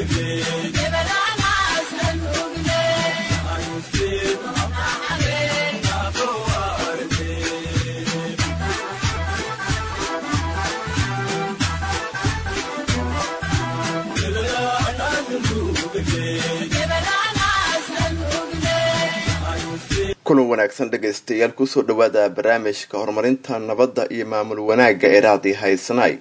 kulan wanaagsan dhegaystayaal kusoo dhawaada barnaamijka horumarinta nabadda iyo maamul wanaagga ee raadii haysanay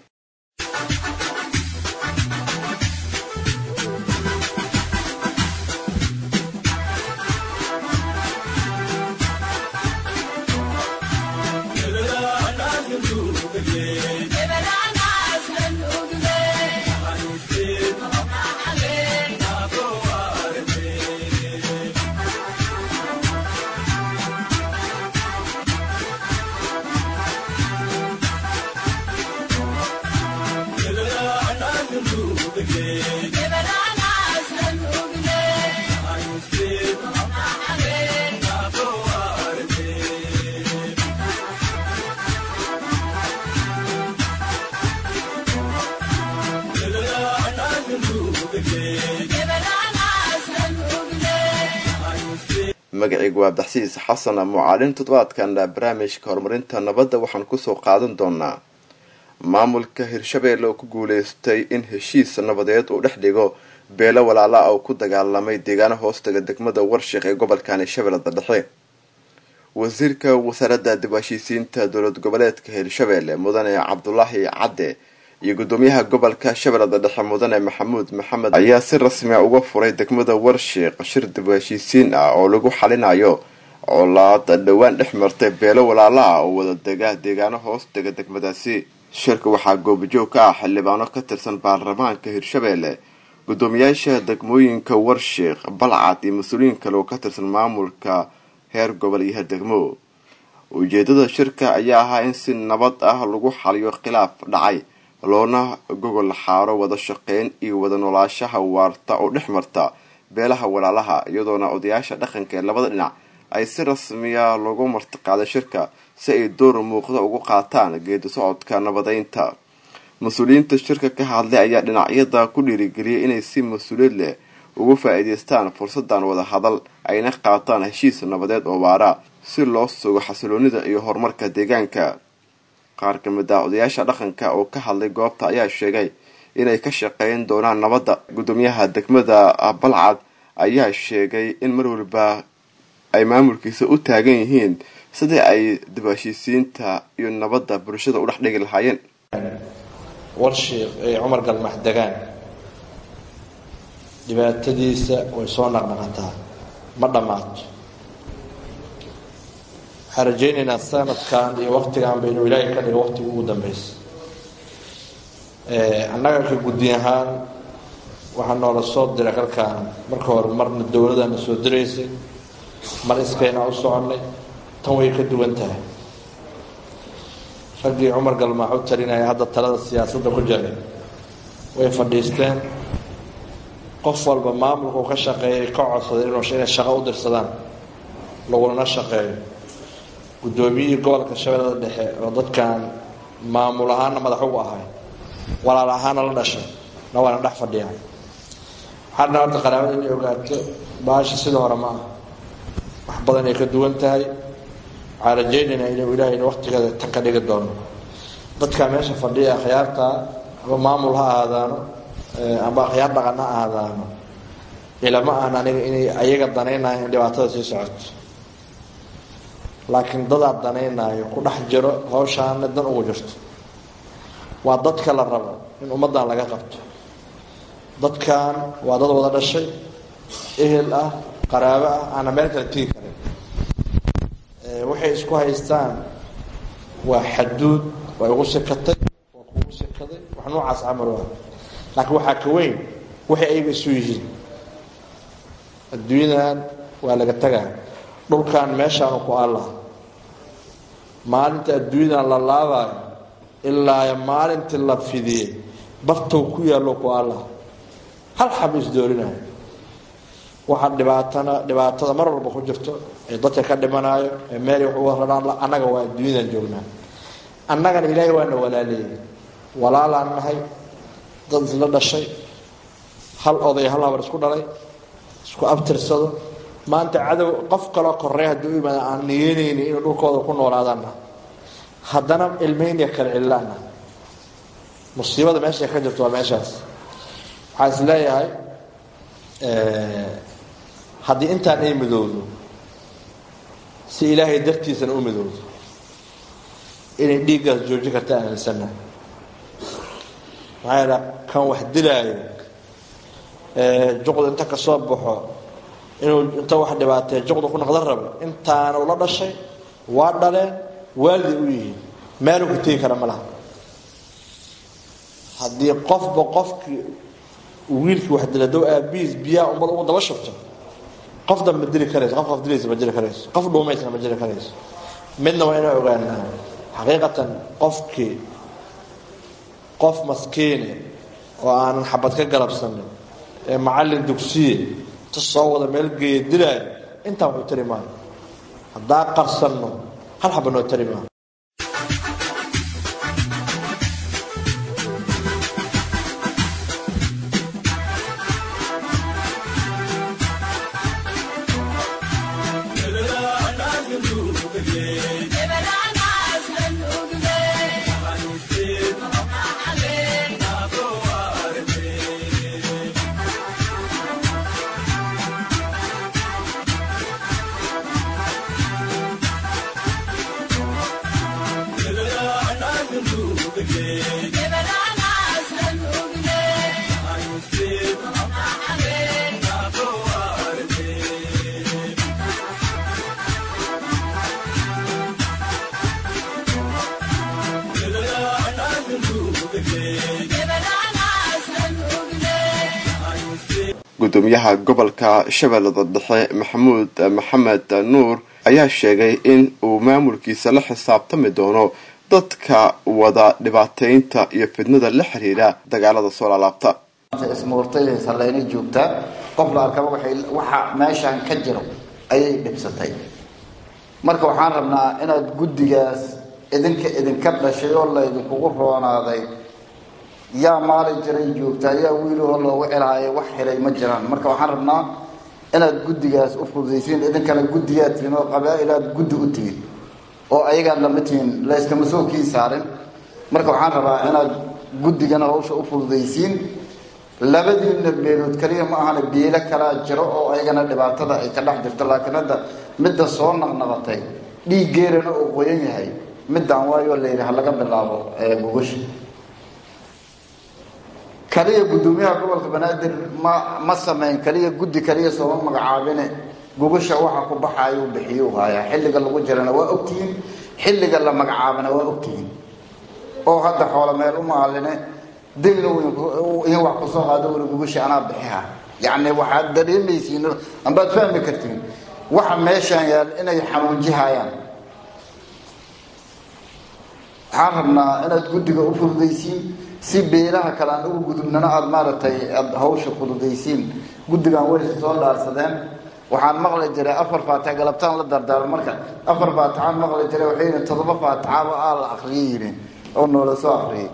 magacaygu waa baxsiis xasan mucaalin toddobaadkan barnaamijka horumarinta nabadda waxaan kusoo qaadan doonaa maamulka hirshabeelle oo ku guuleystay in heshiis nabadeed uu dhex dhigo beelo walaala oo ku dagaalamay deegaano hoostaga degmada warshiq ee gobolkani shabeellada dhexe wasiirka wasaaradda dib heshiisiinta dowlad goboleedka hirshabeelle mudane cabdulaahi cadde iyo gudoomiyaha gobolka shabeellada dhexe mudane maxamuud maxamed ayaa si rasmia uga furay degmada warshiiq shir dib heshiisiin ah oo lagu xalinayo colaad dhowaan dhex martay beelo walaala ah oo wada dega deegaano hoos dega degmadaasi shirka waxaa goobajoog ka ah xildhibaano ka tirsan baarlamaanka hirshabeelle gudoomiyaasha degmooyinka warshiiq balcad iyo mas-uuliyiin kale oo ka tirsan maamulka heer gobol iyo heer degmo ujeedada shirka ayaa ahaa in si nabad ah lagu xaliyo khilaaf dhacay loona gogol xaaro wada shaqeyn iyo wada noolaashaha waarta oo dhex marta beelaha walaalaha iyadoona odayaasha dhaqanka ee labada dhinac ay si rasmiya loogu martiqaaday shirka si ay door muuqda ugu qaataan geedi socodka nabadeynta mas-uuliyiinta shirka ka hadlay ayaa dhinacyada ku dhiirigeliyay inay si mas-uuliyad leh ugu faa-iideystaan fursadan wada hadal ayna qaataan heshiis nabadeed oo waara si loo sugo xasiloonida iyo horumarka deegaanka qaar ka mid ah odayaasha dhaqanka oo ka hadlay goobta ayaa sheegay inay ka shaqeyn doonaan nabadda gudoomiyaha degmada balcad ayaa sheegay in mar waliba ay maamulkiisa u taagan yihiin sidii ay dib heshiisiinta iyo nabadda bulshada u dhex dhigi lahaayeen warshiiq ee cumar galmax degaan dhibaatadiisa way soo naqnaqataa ma dhammaato waxaan rajaynaynaa sanadkan iyo waktigan baynu ilaahay ka dhigo waqtiga ugu dambeysa annaga ka guddi ahaan waxaa noola soo diray halkaan marka hore marna dowladana soo diraysay mar iskayna u soconnay tan way ka duwan tahay raggii cumar galmaax u talinaya hadda talada siyaasadda ku jiray way fadhiisteen qof walba maamulka uu ka shaqeeyay ka codsaday inay shaqo u dirsadaan lagulana shaqeeyo guddoomiyihii gobolka shabeellada dhexe oo dadkan maamul ahaana madax ugu ahay walaal ahaana la dhashay na waana dhex fadhiyaan waxaadna horta qaraabada inay ogaato baasha sida hore ma ah wax badan ay ka duwan tahay waxaan rajaynaynaa inuu ilaahayna waqtigeeda tan ka dhigi doono dadka meesha fadhiya akhyaarta ama maamul ha ahaadaano amba akhyaar dhaqan ha ahaadaano ilama ahan aniga inay ayaga danaynayo in dhibaatada sii socoto laakiin dadaa danaynaayo ku dhex jiro hawshaana dan ugu jirto waa dadka la rabo in ummaddan laga qabto dadkan waa dad wada dhashay ehel ah qaraabo ah aana meel kale tigi karin waxay isku haystaan waa xaduud waa igu sikatay waa kugu sikaday wax noocaas camal ah laakiin waxaa ka weyn waxay ayaga isu yihiin adduunyadan waa laga tagaa dhulkan meeshaanu ku allah maalinta adduunyadan la laabaayo ilaa maalintii la fidiyey bartow ku yaallo ku allah hal xaba isdoorinayo waxaa dhibaatana dhibaatada mar walba ku jirto ee dadka ka dhimanaayo ee meelay wax uga radhaan annaga waa adduunyadan joognaa annagana ilaahay waana walaaleeyay walaalaan nahay dad isla dhashay hal oday hal habar isku dhalay isku abtirsado maanta cadow qof kaloo korey haddii u yimaada aan niyeynayni inuu dhulkooda ku noolaadaanna haddana ilmeyniya kale cillaana musiibada meesha ka jirto waa meeshaas waxaa is leeyahay haddii intaan ay midowdo si ilaahay dartiisana u midowdo inay dhiiggaas joojin karta aaminsana maxaa yidha kan wax dilaayo juqda inta ka soo baxo inuu inta wax dhibaatee juqda ku noqdan rabo intaana ula dhashay waa dhaleen waaliday u yihiin meeluu ku tegi kara ma laha haddii qofba qofkii wiilkii wax dila dow aabihiis biyaha ummad ugu daba shubto qof dan ma dili karayso qof qof dilaysa ma jiri karayso qof dhuumaysana ma jiri karayso midna waa inaa ogaanaa xaqiiqatan qofkii qof maskiine oo aanan xabad ka garabsanin ee macallin dugsiye ta soo wada meel geeya dilaayo intaa waxu tari maayo haddaa qarsanno hal xaba noo tari maayo gudoomiyaha gobolka shabeellada dhexe maxamuud maxamed nuur ayaa sheegay in uu maamulkiisa la xisaabtami doono dadka wada dhibaateynta iyo fidnada la xiriira dagaalada soo laalaabta ismuurtay saleyna joogtaa qof la arkaba waxa meeshaan ka jiro ayay dhibsatay marka waxaan rabnaa inaad guddigaas idinka idinka dhashay oo laydinkugu roonaaday yaa maalin jiray joogtaa yaa wiilahoo loogu celaayo wax xiray ma jiraan marka waxaan rabnaa inaad guddigaas u fududaysiin idinkana guddigaad tihiin oo qabaa-ilaad guddi u tihiin oo ayagaan lama tihiin layskama soo kii saarin marka waxaan rabaa inaad guddigana hawsha u fududaysiin labadiina beelood kaliya ma ahana beelo kalaa jiro oo ayagana dhibaatada ay ka dhex jirto laakiin hadda midda soo naqnaqatay dhiiggeerana uu qoyan yahay middaan waayoo la yidhi ha laga bilaabo gogasha kaliya guddoomiyaha gobolka banaadir ma ma sameyn kaliya guddi kaliya sooma magacaabine gogasha waxa ku baxaayuu bixiyu haayaa xilliga lagu jirana waa ogtihiin xilliga la magacaabana waa ogtihiin oo hadda xoolo meel u maaline degna in wax kusoo qaado weli gogasha anaa bixiha yacni waxaad dareemaysiin ambaad fahmi kartiin waxa meeshaan yaal inay xanuunjihayaan waxaan rabnaa inaad guddiga u fududaysiin si beelaha kale aan ugu gudubnana aada maaragtay aada hawsha fududaysiin guddigan waysa soo dhaarsadeen waxaan maqli jiray afar faatixa galabtaan la dardaarmo marka afar faatixaan maqli jiray waxay yihiin toddoba faatixaba aa la akriyay yihiin oo noola soo akriyay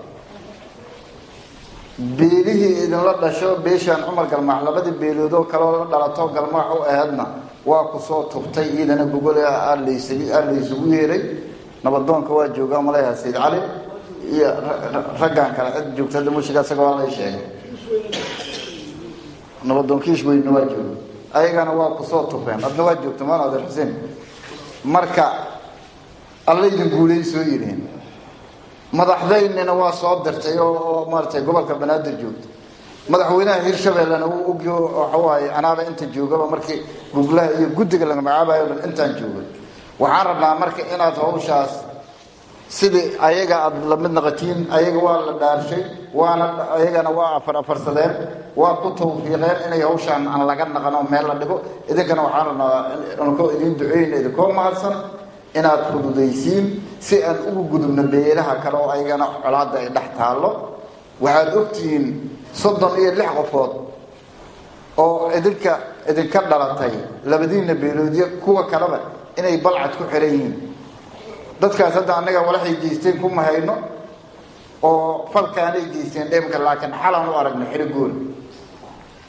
beelihii idinla dhasho beeshaan cumar galmaax labadii beeloodoo kaleo la dhalato galmaax u aheedna waa kusoo tubtay iidana gogole aa laysugu yeeray nabadoonka waa joogaa maleeha sayid cali iyo raggan kale cid joogta hadda mushiga isaga waa lay sheegay nabadoonkiish weynna waa jooga ayagana waa kusoo tufeen adna waa joogta maan adeer xuseen marka alla idin guulay soo yidhiin madaxdaynina waa soo dirtay oo maaratay gobolka banaadir joogta madaxweynaha hirshabellena wuu ogyo waxawaaye anaaba inta joogaba markii guglaha iyo guddiga laga magacaabayo dhan intaan joogay waxaan rabnaa marka inaad hawshaas sidii ayaga aada lamid naqatiin ayaga waa la dhaarshay waana ayagana waa afar afarsadeen waa ku tawfiiqeen inay hawshaan aan laga naqano meel la dhigo idinkana waxaan rabnaa nkoo idiin duceyna idinkoo mahadsan inaad fududaysiin si aan ugu gudubno beelaha kale oo ayagana colaadda ay dhex taallo waxaad ogtihiin soddon iyo lix qofood oo idinka idinka dhalatay labadiina beeloodyo kuwa kaleba inay balcad ku xiran yihiin dadkaas hadda annaga walaxay geysteen kuma hayno oo falkaanay geysteen dhemka laakiin xalaan u aragno xirigoona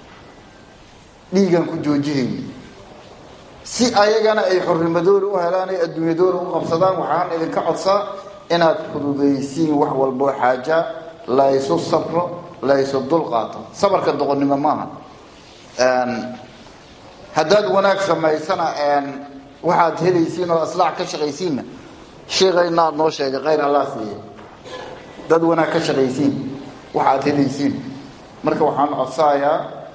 dhiigaan ku joojihayna si ayagana ay xornimadooda u helaan ay adduunyadooda u qabsadaan waxaan idinka codsaa inaad fududaysiin wax walboo xaaja la ysu sabro la ysu dul qaato sabarka doqonnimo maaha haddaad wanaag samaysana waxaad helaysiin oo aslaax ka shaqaysiinna sheekayna aad noo sheegay khayr allah siiye dad wanaag ka shaqaysiin waxaad helaysiin marka waxaan codsaayaa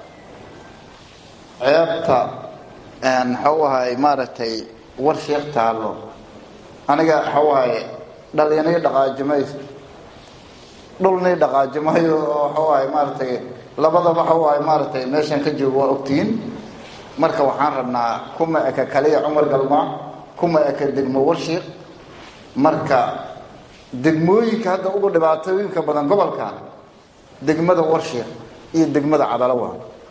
ceebta maxau ahay maaragtay war sheekh taallo aniga waxau ahay dhalinay dhaqaajimayso dhulnay dhaqaajimayo oo waxau ahay maaragtay labadaba waxau ahay maaragtay meeshan ka joogo waa ogtihiin marka waxaan rabnaa kuma eka kaliya cumar galmaa kuma eka degmo warshiik marka degmooyinka hadda ugu dhibaatooyinka badan gobolkan degmada warshiik iyo degmada cadalawa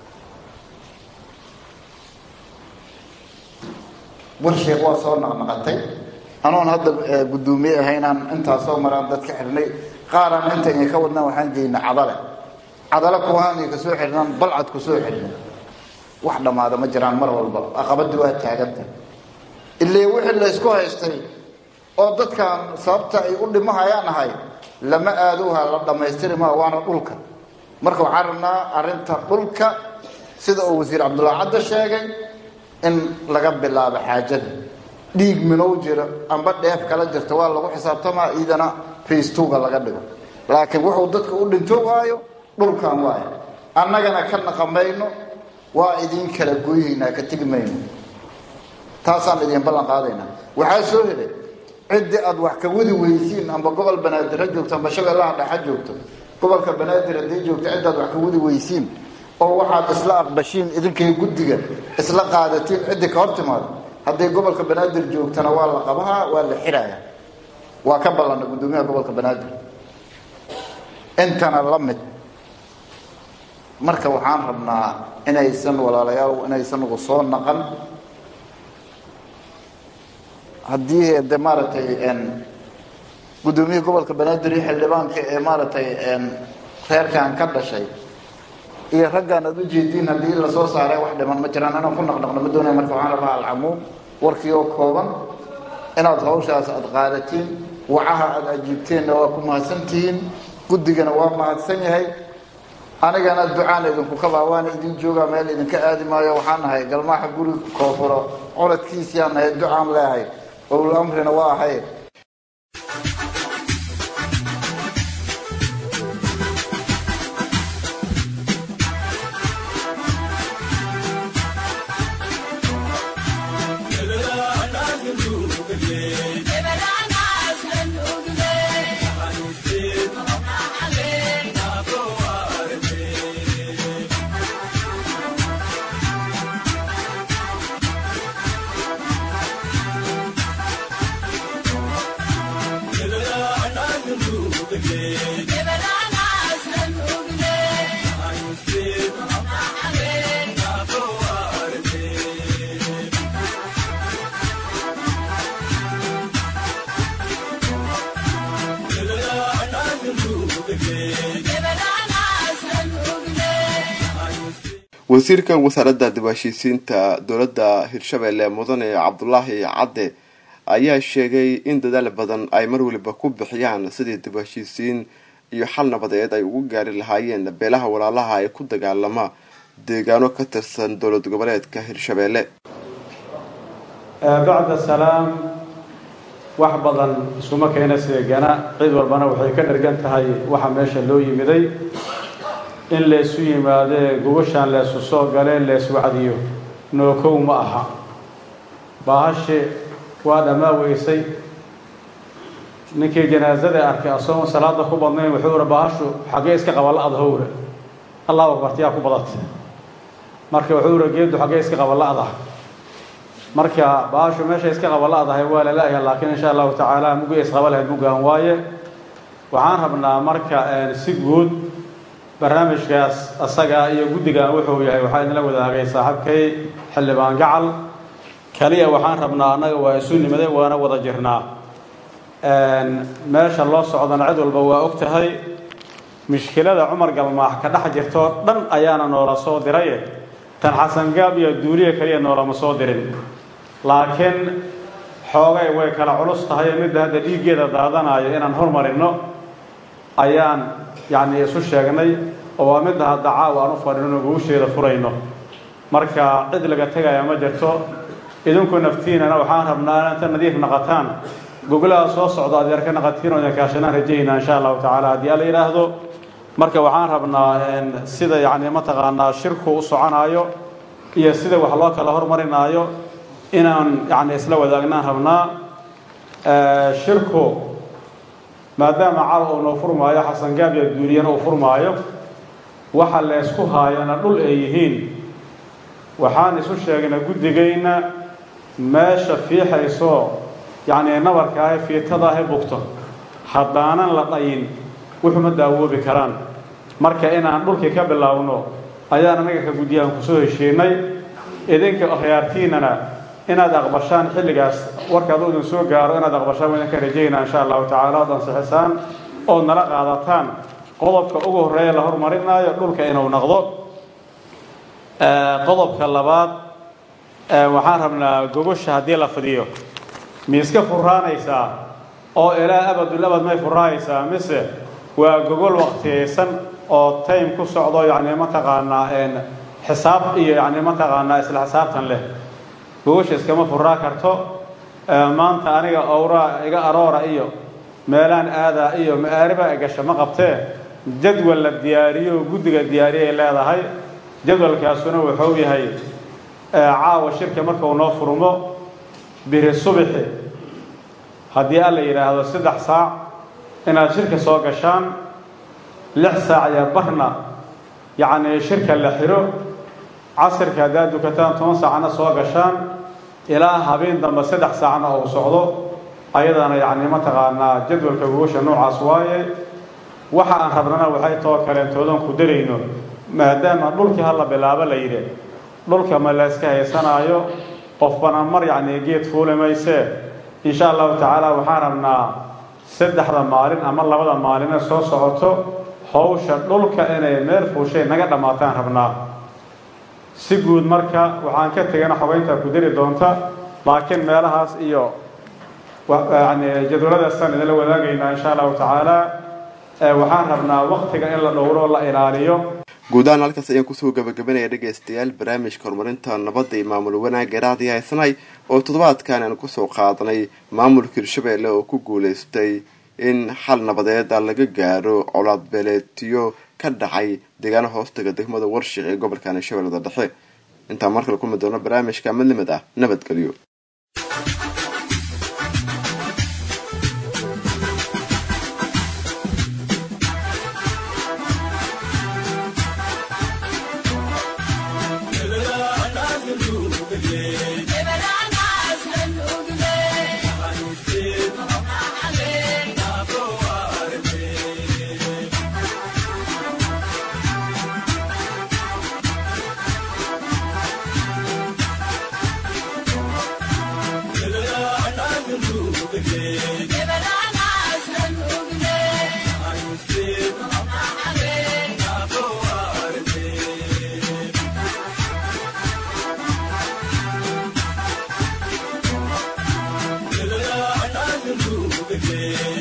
warshiik waa soo naqnaqatay anoon hadda guddoomiye ahaynaan intaasoo maraan dad ka xirnay qaaraan inta inay ka wadnaan waxaan geynay cadale cadale kuhaanay ka soo xirnaan balcad ku soo xirnay wax dhammaada ma jiraan mar walba aqabadii waa taaganta illee wixii laysku haystay oo dadkan sababta ay u dhimahayaan ahay lama aaduha la dhammaystiri maa waana dhulka marka waxaan rabnaa arrinta dhulka sida uu wasiir cabdullaahi cadda sheegay in laga bilaabo xaajada dhiig minow jiro amba dheef kala jirta waa lagu xisaabtamaa iidana faystuuga laga dhigo laakiin wuxuu dadka u dhinto waayo dhulkan waayo annagana ka naqamayno waa idiin kala gooyaynaa ka tegi mayno taasaan idiin ballan qaadaynaa waxaa soo helay ciddii aad wax ka wadi weysiin amba gobol banaadir ha joogto amba shabeellaha dhexa joogto gobolka banaadir haddii joogto ciddaad wax ka wadi weysiin oo waxaad isla aqbashiin idinkay guddiga isla qaadatiin ciddii ka hor timaado hadday gobolka banaadir joogtana waa la qabahaa waa la xirayaa waa ka ballanna guddoomiyaha gobolka banaadir intana la mid marka waxaan rabnaa inaysan walaalayaal inaysan ugu soo naqan haddii de maaragtay guddoomiyihii gobolka banaadir iyo xildhibaanka ee maaragtay reerkan ka dhashay iyo raggaan aad ujeediin haddii lasoo saaray wax dhiman ma jiraan inaan ku naqnaqno ma doonaya marka waxaan rabaa alcamuum warkii oo kooban inaad hawshaas aada qaadatiin wacaha aada ajiibteenna waa ku mahadsantihiin guddigana waa mahadsan yahay anigana ducaan idinku kabaa waana idin joogaa meel idinka aadi maayo waxaan nahay galmaaxa guri koofuro coladkiisiyaan nahay ducaan leehay owl amrina waa ahay wasiirka wasaaradda dib-heshiisiinta dowladda hirshabeelle mudane cabdulaahi cadde ayaa sheegay in dadaal badan ay mar waliba ku bixiyaan sidii dib-heshiisiin iyo xal nabadeed ay ugu gaari lahaayeen beelaha walaalaha ee ku dagaalama deegaano ka tirsan dowlad goboleedka hirshabeelle bacda salaam wax badan isuma keena seegana cid walbana waxay ka dhargan tahay waxa meesha loo yimiday in laysu yimaadee gubashaan leesu soo galee lees wacdiyo nookow ma aha baahashe waa dhammaa weysay ninkii janaasada arkay asoon salaada ku badnayn wuxuu ura baahashu xaggee iska qaballa adhowra allahu akbartiyaa ku badatay marka wuxuu ura geeddu xaggee iska qaballa-da marka baahashu meesha iska qaballa-dahay waa lala-ya laakiin insha allahu tacaala mugii isqaba lahayd muggaan waaye waxaan rabnaa marka si guud barnaamijkaas asaga iyo guddigan wuxuu yahay waxaa idinla wadaagay saaxiibkay xildhibaan gacal kaliya waxaan rabnaa annaga waa isu nimade waana wada jirnaa meesha loo socdana cid walba waa og tahay mushkilada cumar galmaax ka dhex jirtoo dhan ayaana noola soo diraye tan xasangaab iyo duuliya keliya noolama soo dirin laakiin xoogay way kala culus tahay midda hadda dhiiggeeda daadanayo inaan hormarinno ayaan yacni isu sheegnay oo waa midda hadda caawa aan u fadhino guusheeda furayno marka cid laga tegaya ma jirto idinku naftiinana waxaan rabnaa inta nadiif naqataan gogolaha soo socda adeer ka naqatiin oo idin kaashanaan rajaynaa insha allahu tacaala haddii alla yidhaahdo marka waxaan rabnaa sida yacni mataqaanaa shirku u soconaayo iyo sida wax loo kala hormarinaayo inaan yacni isla wadaagnaan rabnaa shirku maadaama caawa uu noo furmaayo xasangaab iyo duuliyana uu furmaayo waxa leysku haayana dhul ay yihiin waxaan isu sheegnay guddigayna meesha fiixaysoo yacni nabarka ahe fiitada ahe bugto haddaanan la dhayin wuxuma daawoobi karaan marka inaan dhulkii ka bilaabno ayaan anaga ka guddiyaan kusoo heshiinay idinka akhyaartiinana inaad aqbashaan xilligaas warka aduu idin soo gaaro inaad aqbashaan waa idinka rajaynaa insha allahu tacala ood ansixisaan ood nala qaadataan qodobka ugu horreeya la hormarinaayo dhulka inuu naqdo qodobka labaad waxaan rabnaa gogosha haddii la fidiyo miiska furaanaysaa oo ilaa abadul abad may furaanaysaa mise waa gogol waqtiyaysan oo time ku socdo yacni mataqaanaa xisaab iyo yacni mataqaanaa isla xisaabtan leh gogosha iskama furaa karto maanta aniga owraa iga aroora iyo meelaan aadaa iyo ma'aaribaa gasha ma qabtee jadwal la diyaariyo guddiga diyaariyay leedahay jadwalkaasuna wuxuu yahay caawa shirka markuu noo furmo biri subixi haddii alla yidhaahdo saddex saac inaad shirka soo gashaan lix saac iyo barna yacnii shirka la xiro casirka haddaad dukataan toban saacna soo gashaan ilaa habeen dambe saddex saacna uu socdo ayadana yacni mataqaanaa jadwalka gogosha noocaas waaye waxa aan rabnana waxay too kaleentoodan ku darayno maadaama dhulkii hala bilaabo la yidhi dhulka ma la yska haysanaayo qofbana mar yacni geed fuuli maysee insha allahu tacaala waxaan rabnaa saddexda maalin ama labada maaline soo socoto hawsha dhulka inay meel fuushay naga dhammaataan rabnaa si guud marka waxaan ka tegana xogeyntaa ku dari doonta laakiin meelahaas iyo yani jadwaladaasaan idinla wadaagaynaa insha allahu tacaala waxaan rabnaa waktiga in la dhowro la ilaaliyo guud ahaan halkaas ayaan kusoo gabagabanaya dhegaystayaal barnaamijka horumarinta nabadda iyo maamul wanaagga raadiyo haysanay oo toddobaadkan aan kusoo qaadanay maamulka hirshabeelle oo ku guulaystay in xal nabadeeda laga gaaro colaad beeleetiyo ka dhacay deegaano hoostaga degmada warshiq ee gobolkan shabeellada dhexe intaan markale kulmi doono barnaamijka madlimad ah nabadgelyo Yeah.